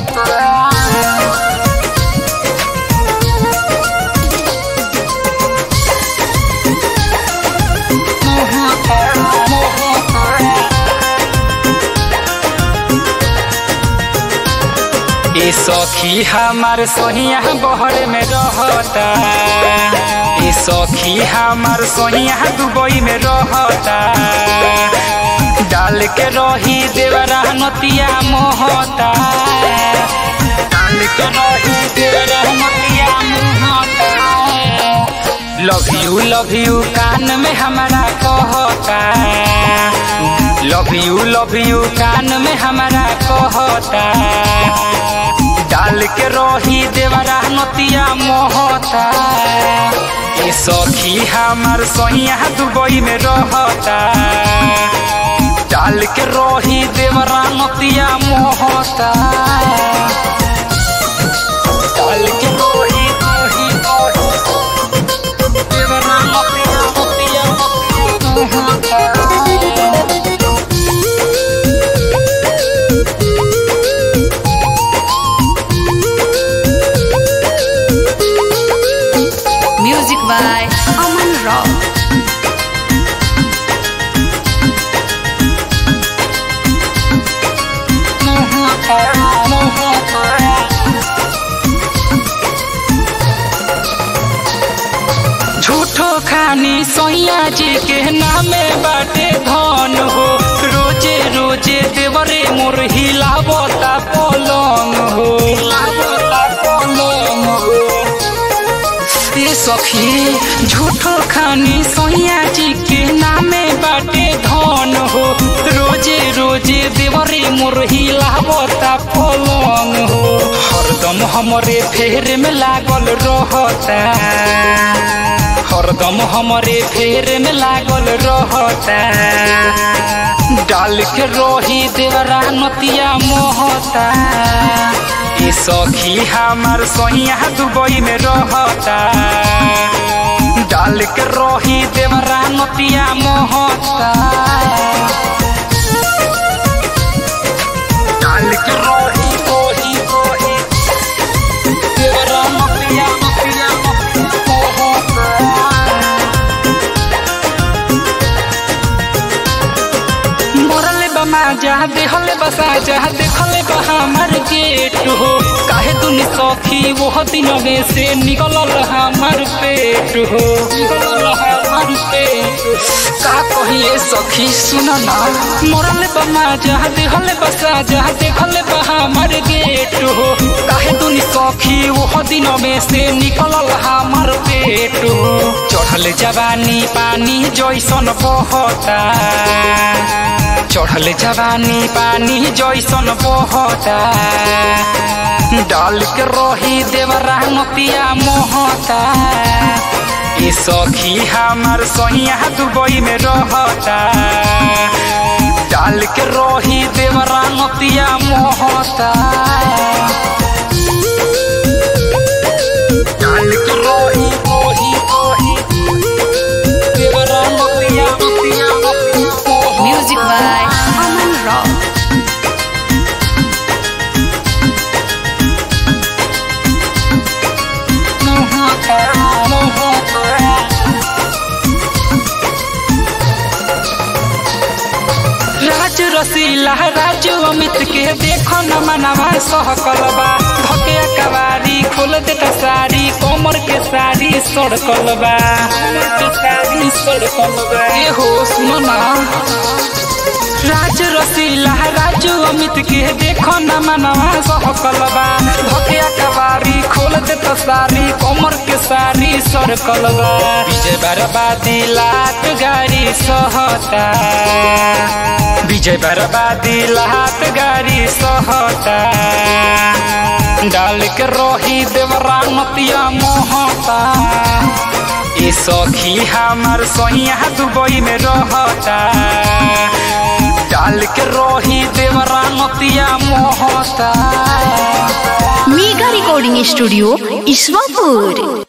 ए सखी हमार सोहिया बहर में रहता ए सखी हमार सोहिया दुबई में रहता डाल के रही देवरा नतिया मोहता डाल के रही देवरा नतिया मोहता लव यू लव यू कान में हमारा कहता लव यू लव यू कान में हमारा कहता डाल के रही देवरा नतिया मोहता ए सखी हमार सोहिया दुबई में रहता डाल के रही देवरा नतिया मोहता डाल के रही रही रही देवरा नतिया नतिया मोहता Music by Aman Rock. झूठो खानी सोइया जी के नामे बाटे धन हो रोजे रोजे देवरे मोर हिलावता पलंग हो हिलावता पलंग हो ए सखी झूठो खानी सोइया जी के नामे बाटे धन हो रोजे रोजे देवरे मोर हिलावता पलंग हो हरदम हमरे फेर में लागल रहता हरदम हमरे फेर में लागल रहता डाल के रोही देवरा नतिया मोहता ए सखी हमार सोहिया दुबई में रहता डाल के रोही देवरा नतिया मोहता डाल के रोही रोही रोही देवरा नतिया नतिया मोहता मरले बमा जहाँ देहले बसा जहाँ देखले बा हमार गेट हो काहे दुनी सखी वो दिन में से निकलल हमार पेट हो निकलल हमार पेट का कहिए सखी सुन ना मरले बमा जहाँ देहले बसा जहाँ देखले बा हमार गेट हो काहे दुनी सखी वो दिन में से निकलल हमार पेट हो चढ़ल जवानी पानी जैसन बहता चढ़ल जवानी पानी जैसन बहता डाल के रही देवरा नतिया मोहता ए सखी हमार सोहिया दुबई में रहता डाल के रही देवरा नतिया मोहता डाल के रही रही रही देवरा नतिया नतिया नतिया Music by Aman Rock. राज रसीला राजू अमित के देखो न मनवा सहकलबा भके कवारी खोल देता साड़ी कोमर के साड़ी सड़कलबा के साड़ी सड़कलबा ए हो सुनो ना राज रसीला राजू अमित के देखो न मनवा सहकलबा भके कवारी खोल देता साड़ी कोमर के साड़ी सड़कलबा विजय बर्बादी लात गाड़ी सहता विजय बर्बादी लात गाड़ी सहता डाल के रोही देवरा नतिया मोहता ए सखी हमार सोहिया दुबई में रहता डाल के रोही देवरा नतिया मोहता मेगा रिकॉर्डिंग स्टूडियो ईश्वरपुर